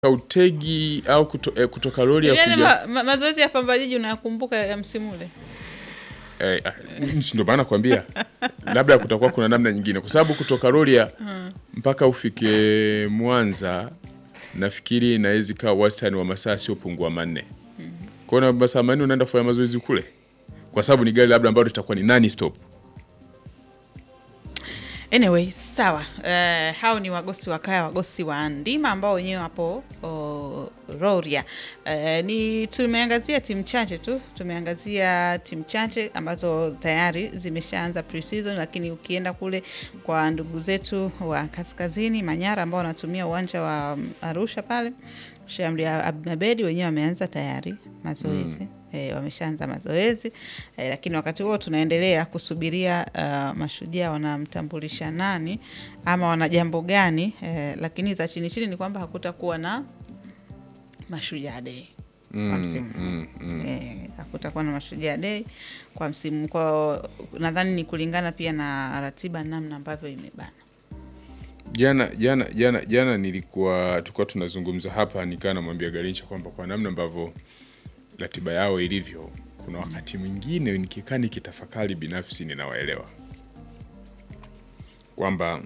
utegi au kuto, eh, kutoka lori ya Yale kuja ma, ma, mazoezi ya Pamba Jiji unayakumbuka ya msimu ule? eh, ah, si ndio maana nakwambia labda kutakuwa kuna namna nyingine, kwa sababu kutoka Rorya mpaka ufike Mwanza nafikiri inaweza ikawa wastani wa masaa siopungua manne. Kwa hiyo na masaa manne unaenda kufanya mazoezi kule, kwa sababu ni gari labda ambalo litakuwa ni nani stop. Anyway, sawa. Uh, hao ni wagosi wa kaya, wagosi wa ndima ambao wenyewe wapo oh, Rorya. Uh, ni tumeangazia timu chache tu, tumeangazia timu chache ambazo tayari zimeshaanza pre-season, lakini ukienda kule kwa ndugu zetu wa kaskazini Manyara ambao wanatumia uwanja wa mm, Arusha pale Shamri Abnabedi wenyewe wameanza tayari mazoezi E, wameshaanza mazoezi e, lakini wakati huo tunaendelea kusubiria uh, mashujaa wanamtambulisha nani ama wana jambo gani e, lakini za chini chini ni kwamba hakutakuwa na mashujaa dei kwa msimu Mm, mm. Eh, hakutakuwa na mashujaa dei kwa msimu kwa nadhani ni kulingana pia na ratiba namna ambavyo imebana Jana jana jana jana nilikuwa tulikuwa tunazungumza hapa, nikaa namwambia Garincha kwamba kwa namna ambavyo ratiba yao ilivyo, kuna wakati mwingine nikikaa nikitafakari binafsi, ninawaelewa kwamba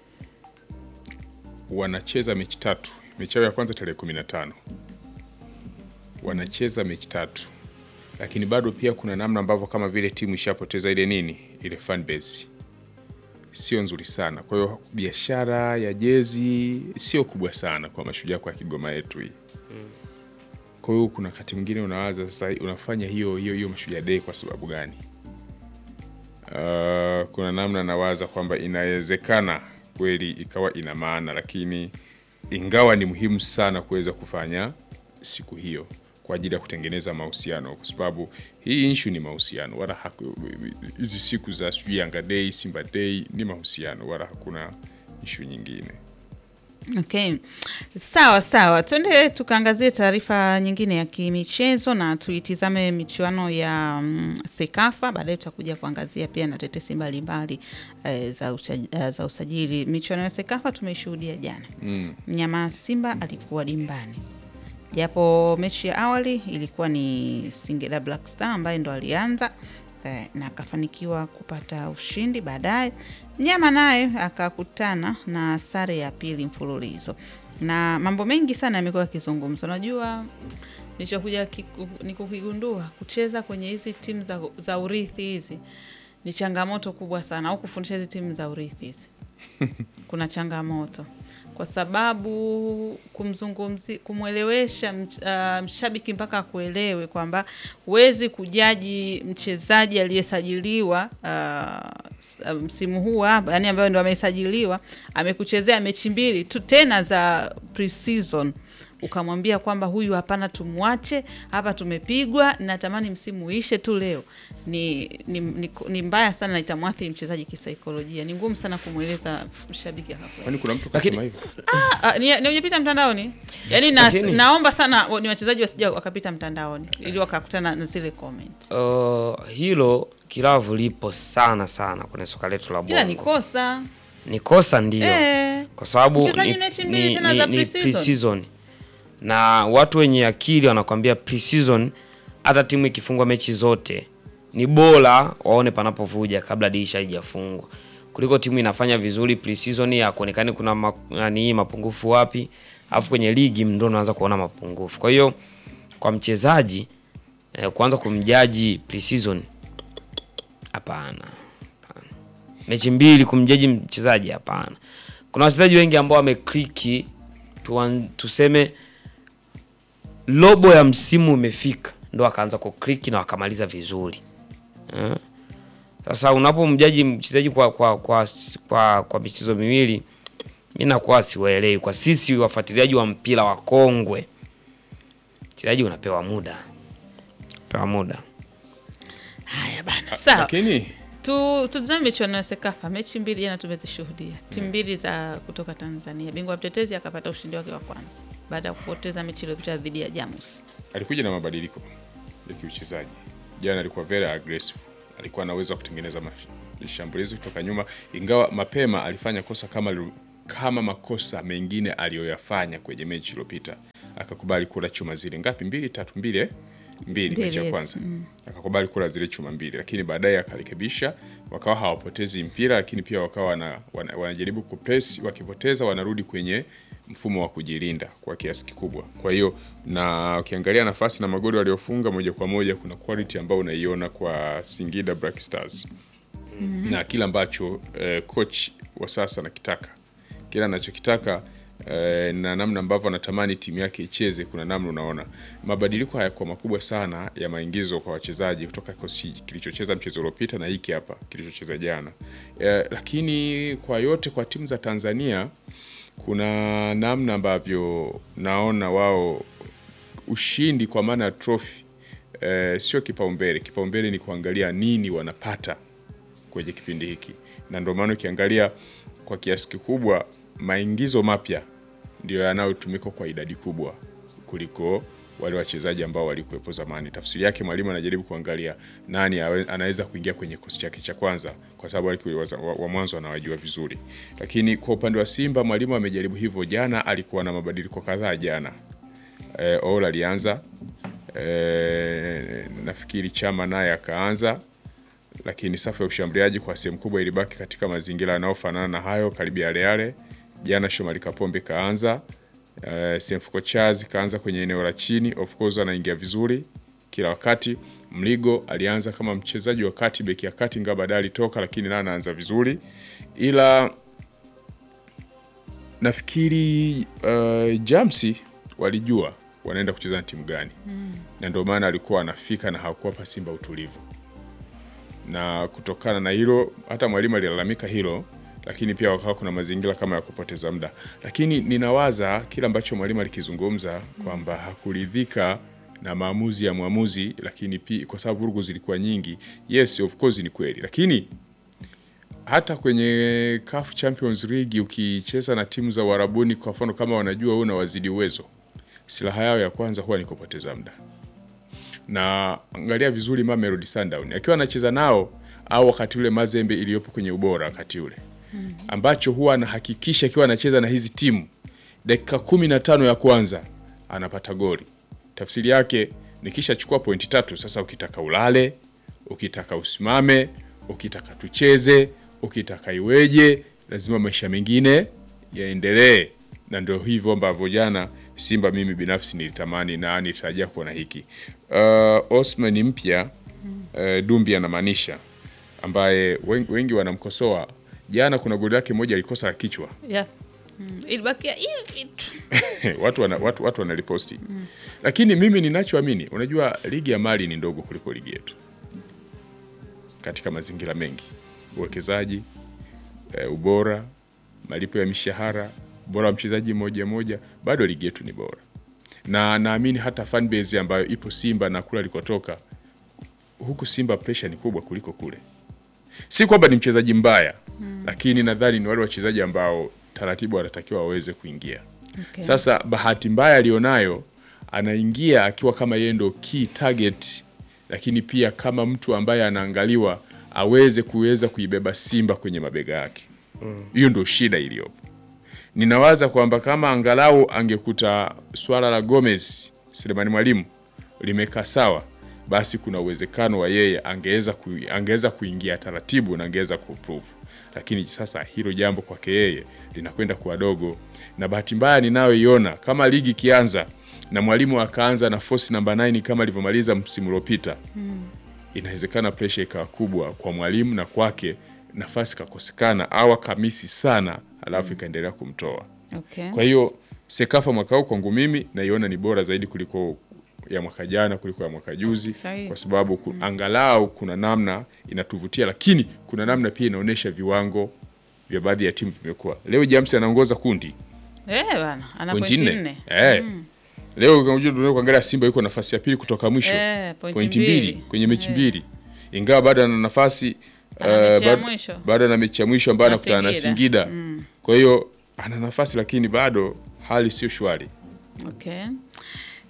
wanacheza mechi tatu. Mechi yao ya kwanza tarehe kumi na tano wanacheza mechi tatu, lakini bado pia kuna namna ambavyo kama vile timu ishapoteza ile nini ile fan base sio nzuri sana. Kwa hiyo biashara ya jezi sio kubwa sana kwa mashujaa kwa Kigoma yetu hii. Kwa hiyo kuna wakati mwingine unawaza sasa, unafanya hiyo hiyo hiyo mashujaa day kwa sababu gani? Uh, kuna namna nawaza kwamba inawezekana kweli ikawa ina maana, lakini ingawa ni muhimu sana kuweza kufanya siku hiyo kwa ajili ya kutengeneza mahusiano, kwa sababu hii issue ni mahusiano, wala haku- hizi siku za sijui Yanga Day, Simba Day ni mahusiano, wala hakuna issue nyingine. Okay, sawa sawa, twende tukaangazie taarifa nyingine ya kimichezo na tuitizame michuano ya mm, Sekafa. Baadaye tutakuja kuangazia pia na tetesi mbalimbali eh, za, ucha, eh, za usajili. Michuano ya Sekafa tumeishuhudia jana, mnyama Simba alikuwa dimbani, japo mechi ya awali ilikuwa ni Singida Black Star ambaye ndo alianza eh, na akafanikiwa kupata ushindi. Baadaye mnyama naye akakutana na sare ya pili mfululizo, na mambo mengi sana yamekuwa yakizungumzwa. Unajua, nilichokuja kiku- ni kukigundua kucheza kwenye hizi timu za, za urithi hizi ni changamoto kubwa sana, au kufundisha hizi timu za urithi hizi kuna changamoto kwa sababu kumzungumzi kumwelewesha mch- ah, mshabiki mpaka akuelewe kwamba huwezi kujaji mchezaji aliyesajiliwa ah, s- ah, msimu huu hapa, yani ambayo ndo amesajiliwa amekuchezea mechi mbili tu tena za pre-season ukamwambia kwamba huyu hapana, tumwache hapa, tumepigwa, natamani msimu uishe tu leo, ni, ni, ni, ni mbaya sana, na itamwathiri mchezaji kisaikolojia. Ni ngumu sana kumweleza mshabiki akakuelewa. Kwani kuna mtu Lakini- kasema hivyo? Ah, ni, ni ujapita mtandaoni yaani na, Lakini- naomba sana wa- ni wachezaji wasija wakapita mtandaoni ili wakakutana na zile comment Uh, hilo kilavu lipo sana sana kwenye soka letu la ila ni bongo. kosa Ni kosa ndio, Eh. kwa sababu Mchezaji ni, mechi mbili ni, tena ni, za ni pre-season. pre-season. na watu wenye akili wanakwambia pre-season, hata timu ikifungwa mechi zote ni bora waone panapovuja kabla dirisha haijafungwa kuliko timu inafanya vizuri pre-season ya kuonekane kuna ma, nani mapungufu wapi, alafu kwenye ligi ndo unaanza kuona mapungufu. Kwa hiyo kwa mchezaji eh, kuanza kumjaji pre-season hapana, hapana. Mechi mbili kumjaji mchezaji hapana. Kuna wachezaji wengi ambao wamekliki, tuan- tuseme robo ya msimu umefika, ndo akaanza kukliki na wakamaliza vizuri eh. Sasa unapomjaji mchezaji kwa kwa kwa kwa, kwa michezo miwili, mi nakuwa siwaelewi. Kwa sisi wafuatiliaji wa mpira wa kongwe, mchezaji unapewa muda, pewa muda haya bana sawa Lakini tu tutazame michuano ya sekafa mechi mbili jana tumezishuhudia timu mbili za kutoka tanzania bingwa mtetezi akapata ushindi wake wa kwanza baada ya kupoteza mechi iliyopita dhidi ya jamus alikuja na mabadiliko ya kiuchezaji. Jana alikuwa very aggressive, alikuwa na uwezo wa kutengeneza mashambulizi kutoka nyuma, ingawa mapema alifanya kosa kama kama makosa mengine aliyoyafanya kwenye mechi iliyopita, akakubali kula chuma zile ngapi, mbili tatu, mbili eh? mbili Mbili, mechi ya yes. kwanza akakubali kula zile chuma mbili, lakini baadaye akarekebisha, wakawa hawapotezi mpira, lakini pia wakawa wana, wana, wanajaribu kupress, wakipoteza wanarudi kwenye mfumo wa kujilinda kwa kiasi kikubwa. Kwa hiyo na ukiangalia nafasi na magoli waliofunga moja kwa moja, kuna quality ambayo unaiona kwa Singida Black Stars na kile ambacho eh, coach wa sasa anakitaka, kile anachokitaka eh, na namna ambavyo anatamani timu yake icheze. Kuna namna unaona mabadiliko hayakuwa makubwa sana ya maingizo kwa wachezaji kutoka kikosi kilichocheza mchezo uliopita na hiki hapa kilichocheza jana eh, lakini kwa yote kwa timu za Tanzania kuna namna ambavyo naona wao ushindi kwa maana ya trophy eh, sio kipaumbele. Kipaumbele ni kuangalia nini wanapata kwenye kipindi hiki, na ndio maana ukiangalia kwa kiasi kikubwa maingizo mapya ndio yanayotumika kwa idadi kubwa kuliko wale wachezaji ambao walikuwepo zamani. Tafsiri yake mwalimu anajaribu kuangalia nani awe- anaweza kuingia kwenye kikosi chake cha kwanza, kwa sababu wale wa, wa, wa mwanzo anawajua vizuri. Lakini kwa upande wa Simba mwalimu amejaribu hivyo. Jana alikuwa na mabadiliko kadhaa jana. E, Ola alianza e, nafikiri Chama naye akaanza lakini safu ya ushambuliaji kwa sehemu kubwa ilibaki katika mazingira yanayofanana na hayo karibu yale yale. Jana Shomari Kapombe kaanza, uh, Semfuko Chazi kaanza kwenye eneo la chini, of course anaingia vizuri kila wakati. Mligo alianza kama mchezaji wa kati, beki ya kati, ingawa baadaye alitoka, lakini naye anaanza vizuri, ila nafikiri uh, Jamsi walijua wanaenda kucheza na timu gani na ndio maana alikuwa anafika na hakuwapa Simba utulivu na kutokana na hilo hata mwalimu alilalamika hilo, lakini pia wakawa kuna mazingira kama ya kupoteza muda. Lakini ninawaza kile ambacho mwalimu alikizungumza kwamba hakuridhika na maamuzi ya mwamuzi, lakini pia kwa sababu vurugu zilikuwa nyingi. Yes, of course ni kweli, lakini hata kwenye CAF Champions League ukicheza na timu za Uarabuni, kwa mfano kama wanajua wewe unawazidi uwezo, silaha yao ya kwanza huwa ni kupoteza muda na angalia vizuri Mamelodi Sundown akiwa anacheza nao au wakati ule Mazembe iliyopo kwenye ubora wakati ule ambacho huwa anahakikisha akiwa anacheza na hizi timu dakika kumi na tano ya kwanza anapata goli. Tafsiri yake nikishachukua pointi tatu, sasa ukitaka ulale, ukitaka usimame, ukitaka tucheze, ukitaka iweje, lazima maisha mengine yaendelee, na ndio hivyo ambavyo jana Simba mimi binafsi nilitamani na nitarajia kuona hiki. Uh, Osman ni mpya uh, Dumbi anamaanisha ambaye wengi, wengi wanamkosoa. Jana kuna goli lake moja alikosa la kichwa yeah. mm. ilibakia hivi tu watu wana, watu, watu wanaliposti lakini mimi ninachoamini, unajua ligi ya Mali ni ndogo kuliko ligi yetu katika mazingira mengi, uwekezaji e, ubora, malipo ya mishahara, ubora wa mchezaji mmoja mmoja, bado ligi yetu ni bora, na naamini hata fan base ambayo ipo Simba na kule alikotoka huku Simba pressure ni kubwa kuliko kule. Si kwamba ni mchezaji mbaya lakini nadhani ni wale wachezaji ambao taratibu wanatakiwa waweze kuingia. Okay. Sasa bahati mbaya alionayo, anaingia akiwa kama yeye ndo key target, lakini pia kama mtu ambaye anaangaliwa aweze kuweza kuibeba Simba kwenye mabega yake. Hiyo ndo shida iliyopo. Ninawaza kwamba kama angalau angekuta swala la Gomez Selemani Mwalimu limekaa sawa, basi kuna uwezekano wa yeye angeweza ku, angeweza kuingia taratibu na angeweza kuprove, lakini sasa hilo jambo kwake yeye linakwenda kuwa dogo, na bahati mbaya ninayoiona kama ligi ikianza na mwalimu akaanza na force namba 9 kama alivyomaliza msimu uliopita inawezekana pressure ikawa kubwa kwa mwalimu na kwake nafasi kakosekana au akamisi sana, alafu ikaendelea kumtoa. okay. Kwa hiyo Sekafa mwaka huu kwangu mimi naiona ni bora zaidi kuliko ya mwaka jana kuliko ya mwaka juzi, Sahihi. kwa sababu ku, angalau kuna namna inatuvutia, lakini kuna namna pia inaonyesha viwango vya baadhi ya timu vimekuwa. Leo James anaongoza kundi Eh, bana ana pointi pointi nne. nne Eh. Leo unajua tunaweza kuangalia Simba yuko nafasi ya pili kutoka mwisho Eh, pointi pointi mbili. mbili kwenye mechi mbili, ingawa bado ana nafasi Ana eh, mechi ya bado- mwisho. bado ana mechi ya mwisho ambayo Na anakutana na Singida. Singida. Kwa hiyo ana nafasi, lakini bado hali sio shwari. Okay.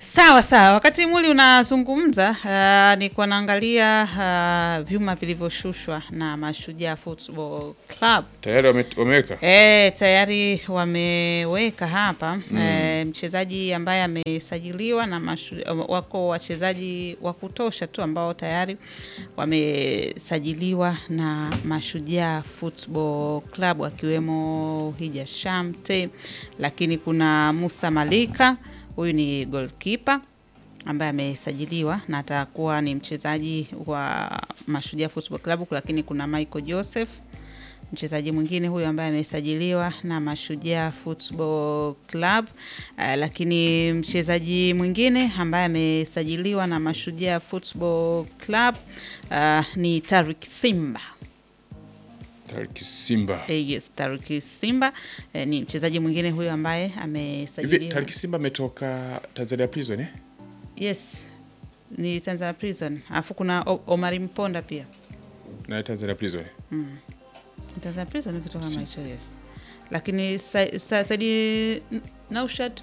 Sawa sawa, wakati Muli unazungumza uh, nilikuwa naangalia uh, vyuma vilivyoshushwa na Mashujaa Football Club. Tayari wame- wameweka E, tayari wameweka hapa e, mchezaji ambaye amesajiliwa na mashu, wako wachezaji wa kutosha tu ambao tayari wamesajiliwa na Mashujaa Football Club akiwemo Hija Shamte, lakini kuna Musa Malika, huyu ni goalkeeper ambaye amesajiliwa na atakuwa ni mchezaji wa Mashujaa Football Club, lakini kuna Michael Joseph mchezaji mwingine huyu ambaye amesajiliwa na Mashujaa Football Club. Uh, lakini mchezaji mwingine ambaye amesajiliwa na Mashujaa Football Club uh, ni Tarik Simba. Tariki Simba. Eh, yes, Tarik Simba eh, ni mchezaji mwingine huyu ambaye Hivi amesajiliwa. Tariki Simba ametoka Tanzania Prison eh? Yes, ni Tanzania Prison. Alafu kuna O- Omari Mponda pia. Na Tanzania Prison. Tanzania Prison kitu kama hicho yes. Lakini Sa- Sa- Saidi Naushad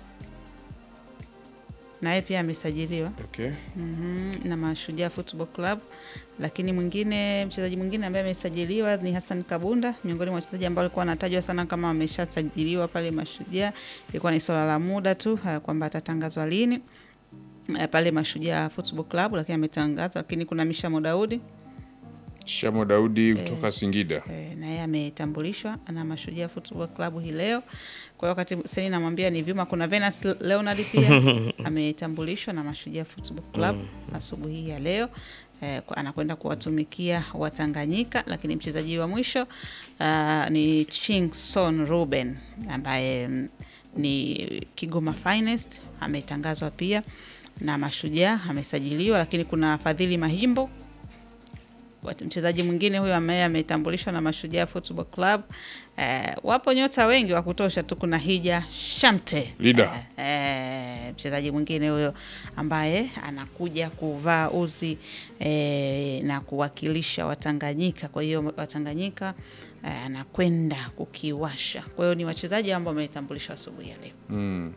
naye pia amesajiliwa Okay. mm na Mashujaa Football Club. Lakini mwingine mchezaji mwingine ambaye amesajiliwa ni Hassan Kabunda, miongoni mwa wachezaji ambao walikuwa wanatajwa sana kama wameshasajiliwa pale Mashujaa. Ilikuwa ni swala la muda tu uh, kwamba atatangazwa lini uh, pale Mashujaa Football Club, lakini ametangazwa. Lakini kuna Mishamo Daudi Shamo Daudi kutoka Singida. Eh, na yeye ametambulishwa na Mashujaa Football Club hii leo. Kwa hiyo wakati Seni namwambia ni vyuma, kuna Venus Leonard pia ametambulishwa na Mashujaa Football Club asubuhi hii ya leo. Eh, kwa- anakwenda kuwatumikia Watanganyika, lakini mchezaji wa mwisho ah, ni Chingson Ruben ambaye mm, ni Kigoma Finest ametangazwa pia na Mashujaa, amesajiliwa, lakini kuna Fadhili Mahimbo Wat- mchezaji mwingine huyo ambaye ametambulishwa na Mashujaa Football Club. Eh, wapo nyota wengi wa kutosha tu. Kuna Hija Shamte Leader. eh, eh, mchezaji mwingine huyo ambaye anakuja kuvaa uzi eh, na kuwakilisha Watanganyika. Kwa hiyo Watanganyika eh, anakwenda kukiwasha. Kwa hiyo ni wachezaji ambao wametambulishwa asubuhi ya leo. Mm.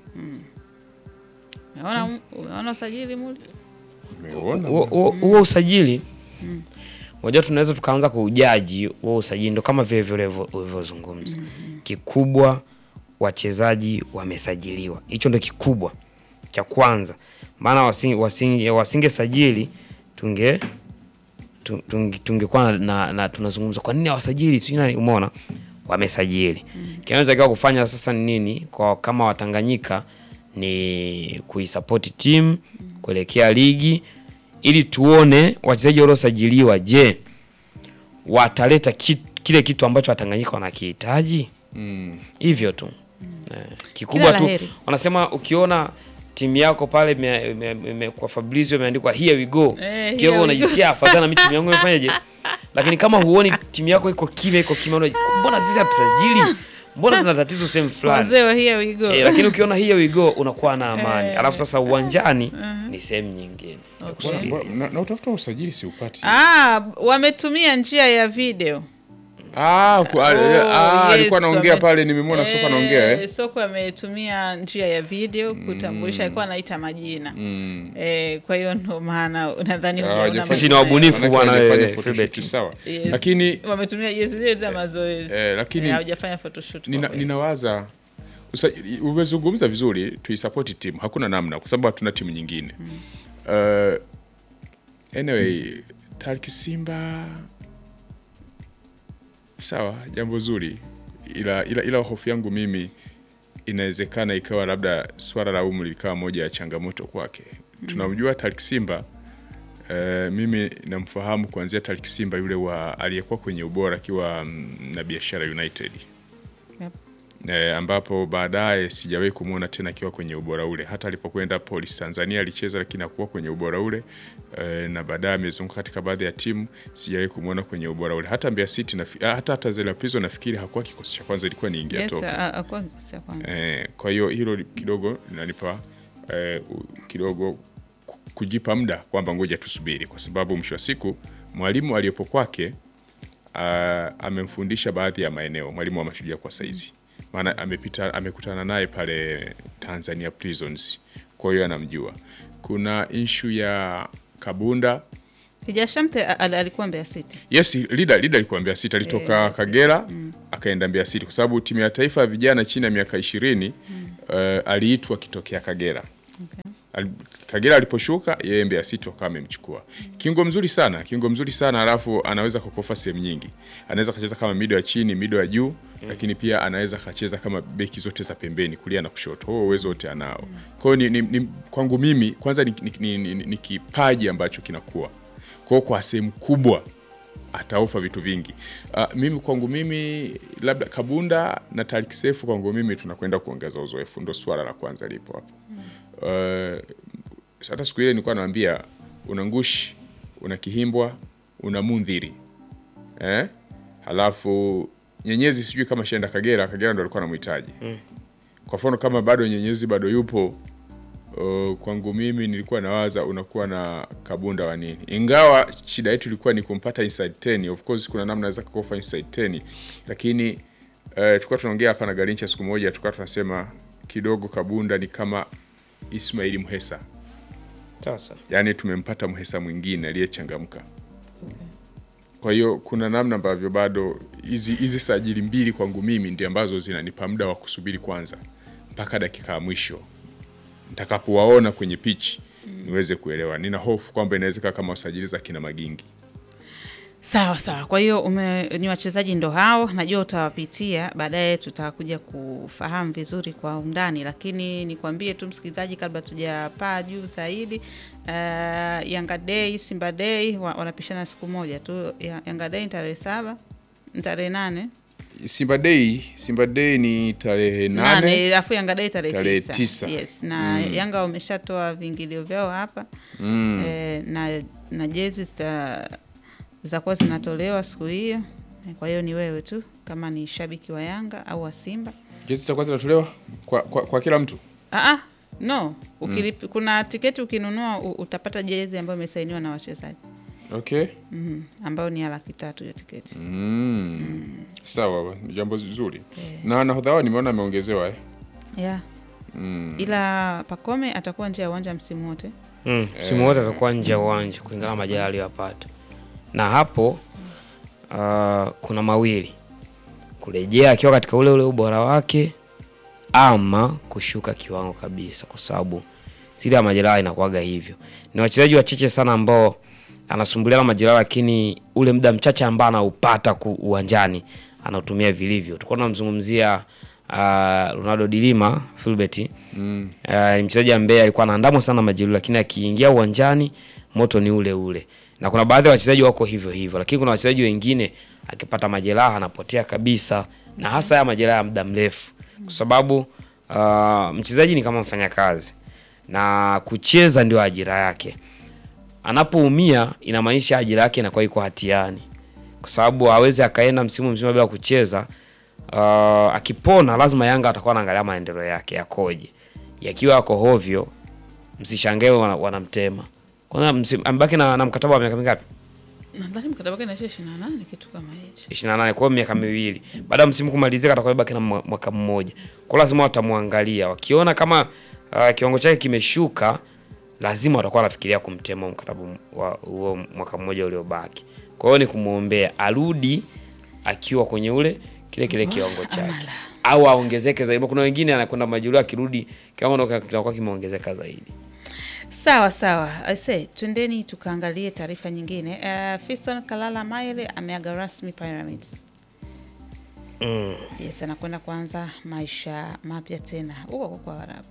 Umeona, umeona usajili muli Umeona? Huo- huo huo usajili unajua, tunaweza tukaanza kuujaji huo usajili, ndo kama vile vile ulivyo- ulivyozungumza. Kikubwa wachezaji wamesajiliwa, hicho ndo kikubwa cha kwanza, maana wasinge, wasinge, wasingesajili tunge tu- tunge- tungekuwa na, na, na tunazungumza kwa nini hawasajili sijui nani. Umeona, wamesajili. Kinachotakiwa kufanya sasa ni nini kwa kama Watanganyika ni kuisapoti timu kuelekea ligi, ili tuone wachezaji waliosajiliwa, je, wataleta ki, kile kitu ambacho Watanganyika wanakihitaji. Mm. Hivyo tu eh, kikubwa Kila la tu heri. wanasema ukiona timu yako pale ime- ime- ime- kwa Fabrizio imeandikwa here we go, Eh, here kidogo we unajisikia afadhali na mimi timu yangu imefanyaje, lakini kama huoni timu yako iko kimya iko kimya, unaji- mbona sisi hatusajili, mbona tuna tatizo sehemu fulani wazee wa here we go. eh, lakini ukiona here we go unakuwa na amani, Eh. alafu sasa uwanjani ni sehemu nyingine ya Okay. kusubiri. Mbona- Na, na utafuta usajili si upati. Ah, wametumia njia ya video. Ah, ku- ah, Oh, ah, yes, alikuwa anaongea wame- pale nimemwona soko anaongea eh. Soko ametumia njia ya video kutambulisha, alikuwa anaita majina Mm. eh, kwa hiyo ndo maana nadhani Ah, hujaona hawajafanya- Sisi ni majina wabunifu Manake bwana hawajafanya wewe, photoshoot, Philbert. sawa. Yes. Lakini wametumia yes, zile za mazoezi Eh, lakini- Eh, hawajafanya photoshoot kwa nina, kweli. ninawaza usa- umezungumza vizuri, tuisapoti timu, hakuna namna, kwa sababu hatuna timu nyingine. Uh, anyway, Tariki Simba sawa, jambo zuri, ila, ila, ila hofu yangu mimi inawezekana ikawa labda swala la umri likawa moja ya changamoto kwake. Tunamjua Tariki Simba Uh, mimi namfahamu kuanzia Tariki Simba yule wa aliyekuwa kwenye ubora akiwa mm, na Biashara United Yep. eh, ambapo baadaye sijawahi kumwona tena akiwa kwenye ubora ule. Hata alipokwenda Police Tanzania alicheza, lakini hakuwa kwenye ubora ule eh, na baadaye amezunguka katika baadhi ya timu, sijawahi kumwona kwenye ubora ule. Hata Mbeya City na, hata Tanzania Prison nafikiri hakuwa kikosi cha kwanza, ilikuwa ni ingia Yes, toka ah, ah, kwa kikosi ya kwanza. Eh, kwa hiyo hilo kidogo linanipa eh, u- kidogo ku- kujipa muda kwamba ngoja tusubiri, kwa sababu mwisho wa siku mwalimu aliyepo kwake ah, amemfundisha baadhi ya maeneo, mwalimu wa Mashujaa kwa saizi, maana amepita amekutana naye pale Tanzania Prisons, kwa hiyo anamjua. Kuna ishu ya Kabunda Kijashamte a- al- alikuwa Mbeya City. Yes, Lida Lida alikuwa Mbeya City, alitoka Kagera akaenda Mbeya City kwa sababu timu ya taifa ya vijana chini ya miaka ishirini eh, aliitwa akitokea Kagera. Al- Kagera aliposhuka yeye Mbeya City wakawa amemchukua. Kiungo mzuri sana, kiungo mzuri sana alafu anaweza kukofa sehemu nyingi. Anaweza kacheza kama mido ya chini, mido ya juu, lakini pia anaweza kacheza kama beki zote za pembeni, kulia na kushoto. Huo uwezo wote anao. Kwa hiyo ni, ni, ni, kwangu mimi kwanza ni, ni, ni, ni, ni kipaji ambacho kinakuwa. Kwa hiyo kwa sehemu kubwa ataofa vitu vingi. Uh, mimi kwangu mimi labda Kabunda na Tariq Sefu kwangu mimi tunakwenda kuongeza uzoefu, ndo swala la kwanza lipo hapo. Uh, hata siku ile nilikuwa naambia una Ngushi, una Kihimbwa, una Mundhiri eh? Halafu Nyenyezi sijui kama shaenda Kagera, Kagera ndo alikuwa anamhitaji kwa mfano kama bado Nyenyezi bado yupo Uh, kwangu mimi nilikuwa nawaza unakuwa na Kabunda wa nini, ingawa shida yetu ilikuwa ni kumpata inside 10. Of course kuna namna za kukofa inside 10, lakini uh, tulikuwa tunaongea hapa na Garincha siku moja, tulikuwa tunasema kidogo Kabunda ni kama Ismaili Mhesa, Sasa yaani tumempata Mhesa mwingine aliyechangamka. Kwa hiyo kuna namna ambavyo bado hizi hizi sajili mbili kwangu mimi ndio ambazo zinanipa muda wa kusubiri kwanza mpaka dakika ya mwisho nitakapowaona kwenye pitch niweze kuelewa. Nina hofu kwamba inawezekana kama wasajili za kina Magingi. Sawa sawa. Kwa hiyo ume, ni wachezaji ndo hao, najua utawapitia baadaye, tutakuja kufahamu vizuri kwa undani, lakini nikwambie tu msikilizaji, kabla tujapaa juu zaidi, uh, Yanga Day Simba Day wa, wanapishana siku moja tu. Ya- Yanga Day ni tarehe saba, ni tarehe nane Simba Day, Simba Day ni tarehe nane. nane, alafu Yanga Day tarehe Tarehe tisa. tisa. Yes, na Yanga wameshatoa viingilio vyao hapa Mm. eh, na, na jezi zita zitakuwa zinatolewa siku hiyo. Eh, Kwa hiyo ni wewe tu kama ni shabiki wa Yanga au wa Simba. Jezi zitakuwa zinatolewa kwa, kwa, kwa kila mtu. Ah, ah, no Ukilip, kuna tiketi ukinunua u- utapata jezi ambayo imesainiwa na wachezaji Okay. mm, ambayo ni ya laki tatu ya tiketi. Mm. Sawa, ni jambo zuri. Na nahodha wao nimeona ameongezewa eh. Yeah. Mm. Ila Pakome atakuwa nje ya uwanja msimu wote. mm, simu wote atakuwa nje ya uwanja kulingana na majeraha aliyopata, na hapo uh, kuna mawili: kurejea akiwa katika ule ule ubora wake ama kushuka kiwango kabisa, kwa sababu siri ya majeraha inakuwaga hivyo. Ni wachezaji wachache sana ambao anasumbuliwa na majeraha, lakini ule muda mchache ambao anaupata ku- uwanjani anautumia vilivyo. Tulikuwa tunamzungumzia uh, Ronaldo Dilima Filbert Mm. Uh, ni mchezaji ambaye alikuwa anaandamwa sana na majeruhi, lakini akiingia uwanjani moto ni ule ule, na kuna baadhi ya wachezaji wako hivyo hivyo, lakini kuna wachezaji wengine akipata majeraha anapotea kabisa, na hasa ya majeraha ya muda mrefu, kwa sababu uh, mchezaji ni kama mfanyakazi na kucheza ndio ajira yake. Anapoumia inamaanisha ajira yake inakuwa iko hatiani, kwa sababu hawezi akaenda msimu mzima bila kucheza. Uh, akipona lazima Yanga atakuwa anaangalia maendeleo yake yakoje. Yakiwa yako hovyo, msishangae wana- wanamtema. Kwanza msi- amebaki na, na mkataba wa miaka mingapi? Nadhani mkataba wake inaisha 28 kitu kama hicho. 28 kwa hiyo miaka miwili. Baada ya msimu kumalizika atakuwa baki na mwa- mwaka mmoja. Kwa hiyo lazima watamwangalia. Wakiona kama uh, kiwango chake kimeshuka, lazima watakuwa wanafikiria kumtema mkataba wa huo mwaka mmoja uliobaki. Kwa hiyo ni kumwombea arudi akiwa kwenye ule kile kile kiwango chake au aongezeke zaidi. Kuna wengine anakwenda majeruhi akirudi kiwango ndo kinakuwa kimeongezeka zaidi. Sawa sawa, ase twendeni tukaangalie taarifa nyingine. Uh, Fiston Kalala Mayele ameaga rasmi Pyramids. Mm. Yes, anakwenda kuanza maisha mapya tena huko huko kwa Waarabu.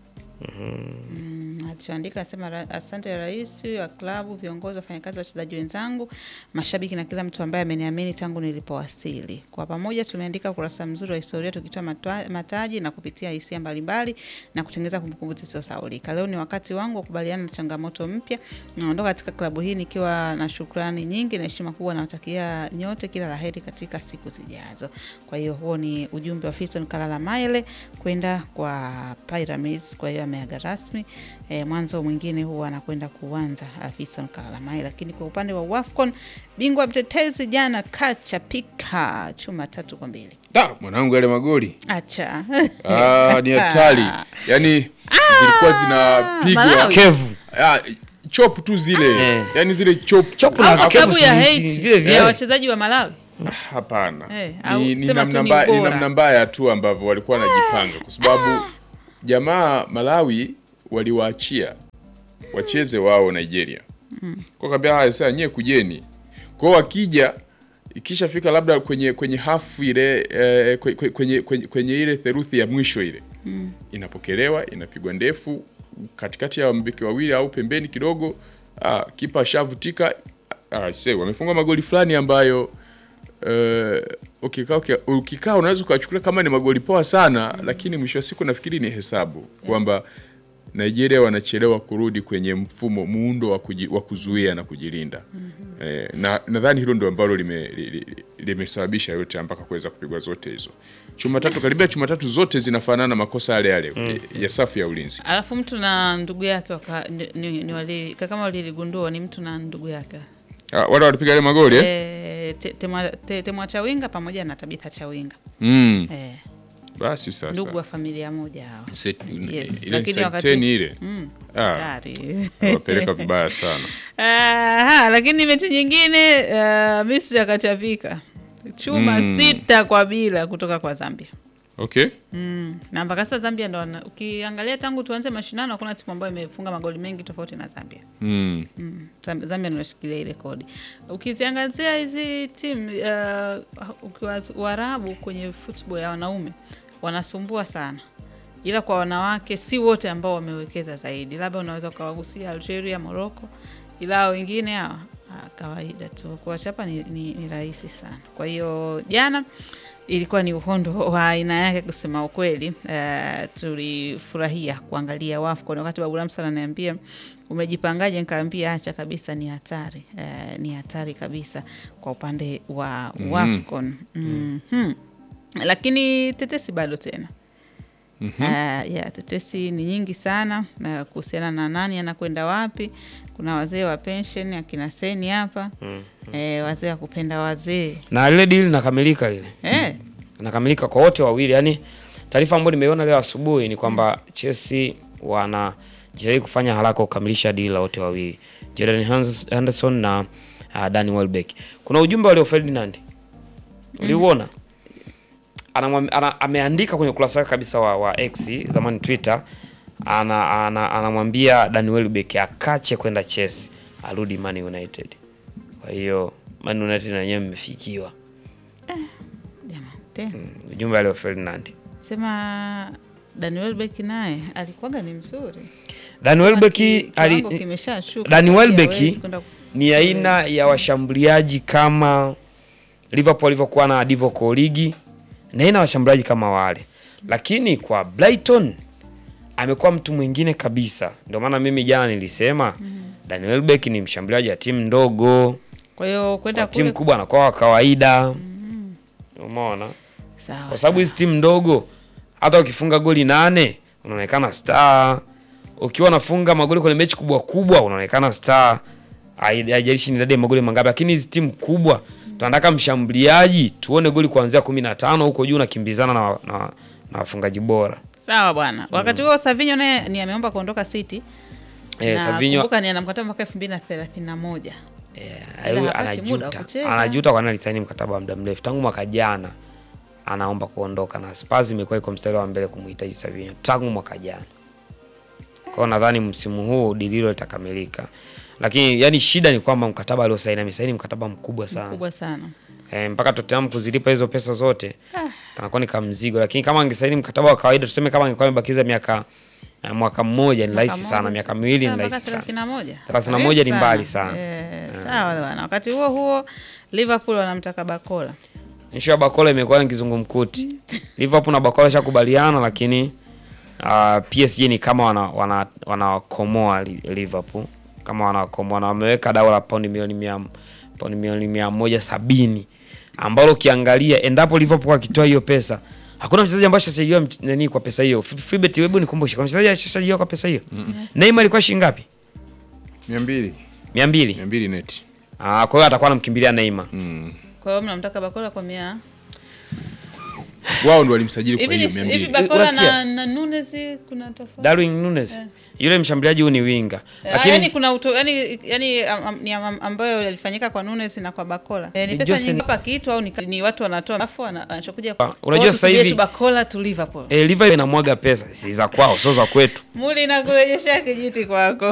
Mm, alichoandika asema, "Ra- asante rais wa klabu, viongozi, wafanyakazi, wachezaji wenzangu, mashabiki na kila mtu ambaye ameniamini tangu nilipowasili. Kwa pamoja tumeandika ukurasa mzuri wa historia tukitoa matwa- mataji na kupitia hisia mbalimbali na kutengeneza kumbukumbu zisizosahaulika. Leo ni wakati wangu wa kubaliana na changamoto mpya. Naondoka katika klabu hii nikiwa na shukrani nyingi na heshima kubwa. Nawatakia nyote kila laheri katika siku zijazo. Kwa hiyo huo ni ujumbe wa Fiston Kalala Mayele kwenda kwa Pyramids. Kwa hiyo ame ameaga rasmi. E, mwanzo mwingine huwa anakwenda kuanza afisa Kalamai, lakini kwa upande wa WAFCON bingwa mtetezi jana kachapika chuma tatu kwa mbili. Da, mwanangu yale magoli Acha ah, ni hatari yaani zilikuwa zinapigwa Malawi. kevu ah, chop tu zile Eh. yaani zile chop Chop Au na kwa kevu sababu ya si- hate si- vile vile. ya wachezaji wa Malawi. Hapana, Eh, au ni, ni, sema tu namna ni mbaya, ni ubora. namna mbaya tu ambavyo walikuwa wanajipanga, kwa sababu jamaa Malawi waliwaachia wacheze wao Nigeria, kwa kaambia haya sasa nyie kujeni kwao, wakija ikishafika labda kwenye kwenye hafu ile eh, kwe- kwe- kwenye, kwenye, kwenye ile theruthi ya mwisho ile inapokelewa inapigwa ndefu katikati ya wambeki wawili au pembeni kidogo. Ah, kipa ashavutika. Ah, see, wamefunga magoli fulani ambayo eh, ukikaa uki- ukikaa unaweza ukachukulia kama ni magoli poa sana, lakini mwisho wa siku nafikiri ni hesabu kwamba Nigeria wanachelewa kurudi kwenye mfumo muundo wa, kuji, wa kuzuia na kujilinda. Eh, na nadhani hilo ndio ambalo limesababisha lime, li- limesababisha yote mpaka kuweza kupigwa zote hizo chuma tatu. Karibia chuma tatu zote zinafanana makosa yale yale eh, ya safu ya ulinzi. Alafu mtu na ndugu yake waka, ni, ni, ni wali, kama waliligundua ni mtu na ndugu yake Ah, wale walipiga yale magoli eh? e, Temwa te, Temwa Chawinga pamoja na Tabitha Chawinga Mm. e, Basi sasa ndugu wa familia moja hao. Set- Yes, ile lakini side wakati- 10 ile Mm, Ah, hatari. wapeleka vibaya sana. Aha, lakini mechi nyingine uh, Misri akachapika chuma Mm. sita kwa bila kutoka kwa Zambia. Okay. Mm. Na mpaka sasa Zambia ndo wana- ukiangalia tangu tuanze mashindano hakuna timu ambayo imefunga magoli mengi tofauti na Zambia. Mm. Mm. Zam- Zambia ndio inashikilia ile rekodi. Ukiziangazia hizi timu uh, ukiwa Waarabu kwenye football ya wanaume wanasumbua sana, ila kwa wanawake si wote ambao wamewekeza zaidi, labda unaweza ukawagusia Algeria, Morocco, ila hao wengine hawa ah, kawaida tu, kuwachapa ni, ni, ni rahisi sana. Kwa hiyo jana ilikuwa ni uhondo wa aina yake kusema ukweli. Uh, tulifurahia kuangalia WAFCON. Wakati Babu Lamsa ananiambia umejipangaje, nikaambia acha kabisa, ni hatari uh, ni hatari kabisa kwa upande wa Mhm. WAFCON Mhm. Lakini tetesi bado tena Mhm. Uh, ya tetesi ni nyingi sana uh, kuhusiana na nani anakwenda wapi. Kuna wazee wa pension akina Seni hapa eh, wazee wa kupenda wazee na lile deal linakamilika lile eh, inakamilika kwa wote wawili. Yani taarifa ambayo nimeiona leo asubuhi ni kwamba Chelsea wanajitahidi kufanya haraka kukamilisha deal la wote wawili Jordan Hans- Henderson na uh, Danny Welbeck. Kuna ujumbe wa Leo Ferdinand uliuona? Anamwam- ana, ameandika kwenye ukurasa wake kabisa wa, wa X zamani Twitter, ana, ana, anamwambia Danny Welbeck akache kwenda Chelsea arudi Man United. Kwa hiyo Man United na wenyewe mmefikiwa. jamani, tena Ujumbe wa Leo Ferdinand. sema Daniel Beck naye alikuwaga ni mzuri Danny Welbeck Ki- ali, kiwango kimeshashuka, Danny sasa Welbeck hawezi kwenda ku- ni aina ya washambuliaji kama Liverpool alivyokuwa na Divock Origi na aina ya washambuliaji kama wale, lakini kwa Brighton amekuwa mtu mwingine kabisa. Ndio maana mimi jana nilisema Danny Welbeck ni mshambuliaji wa timu ndogo, kwa hiyo kwenda kwa timu kule kubwa anakuwa wa kawaida. Umeona, sawa kwa sababu hizi timu ndogo hata ukifunga goli nane unaonekana star, ukiwa unafunga magoli kwenye mechi kubwa kubwa unaonekana star. Hai- Haijalishi ni idadi ya magoli mangapi, lakini hizi timu kubwa tunataka mshambuliaji, tuone goli kuanzia kumi na tano huko juu, unakimbizana na, na, na wafungaji bora. sawa bwana. Wakati huo Savinho naye ni ameomba kuondoka City Eh, na Savinho kumbuka ni ana mkataba mpaka elfu mbili na thelathini na moja eh, Ila huyu hapati muda wa anajuta, kucheza. anajuta kwa nini alisaini mkataba wa muda mrefu tangu mwaka jana, anaomba kuondoka na Spurs imekuwa iko mstari wa mbele kumhitaji Savinho tangu mwaka jana. Kwa hiyo nadhani msimu huu dili hilo litakamilika, lakini yani shida ni kwamba mkataba aliosaini amesaini mkataba mkubwa sana kubwa sana. eh, mpaka Tottenham kuzilipa hizo pesa zote kanakuwa ni kamzigo, lakini kama angesaini mkataba wa kawaida, tuseme kama angekuwa amebakiza miaka eh, mwaka mmoja ni rahisi Mwaka sana, mmoja miaka tu. miwili ni Sawa, mpaka rahisi sana. 31. 31 ni Karibu mbali sana. Eh, sawa bwana. Wakati huo huo Liverpool wanamtaka Bakola. Issue ya Bakola imekuwa ni kizungumkuti. Liverpool na Bakola shakubaliana, lakini uh, PSG ni kama wana wana wanawakomoa Li- Liverpool kama wanawakomoa na wameweka dau la paundi milioni mia paundi milioni mia moja sabini ambalo ukiangalia endapo Liverpool akitoa hiyo pesa Hakuna mchezaji ambaye ashasajiliwa mt- nani kwa pesa hiyo. F- Freebet, hebu nikumbushe, kuna mchezaji ashasajiliwa kwa pesa hiyo? Neymar ilikuwa shilingi ngapi? mia mbili 200. mia mbili neti Ah, kwa hiyo atakuwa anamkimbilia Neymar. Kwa hiyo mnamtaka Bakola kwa mia wao ndo walimsajili kwa hivi hiyo ni- mia hivi mbili Bakola Unasikia? na, na Nunes kuna tofauti Darwin Nunes. Yule mshambuliaji huyu ni winga. Ah, Lakini yani kuna uto, yani, yani am, am, ni am, ambayo yalifanyika kwa Nunes na kwa Bakola. E, ni Ni pesa Jose- nyingi hapa kitu au ni, ni watu wanatoa afu ana- anachokuja Ah, unajua Kwa sasa tusubie hivi- tu Bakola tu Liverpool. eh, Liverpool inamwaga pesa, si za kwao, sio za kwetu. Muli na kurejeshea kijiti kwako.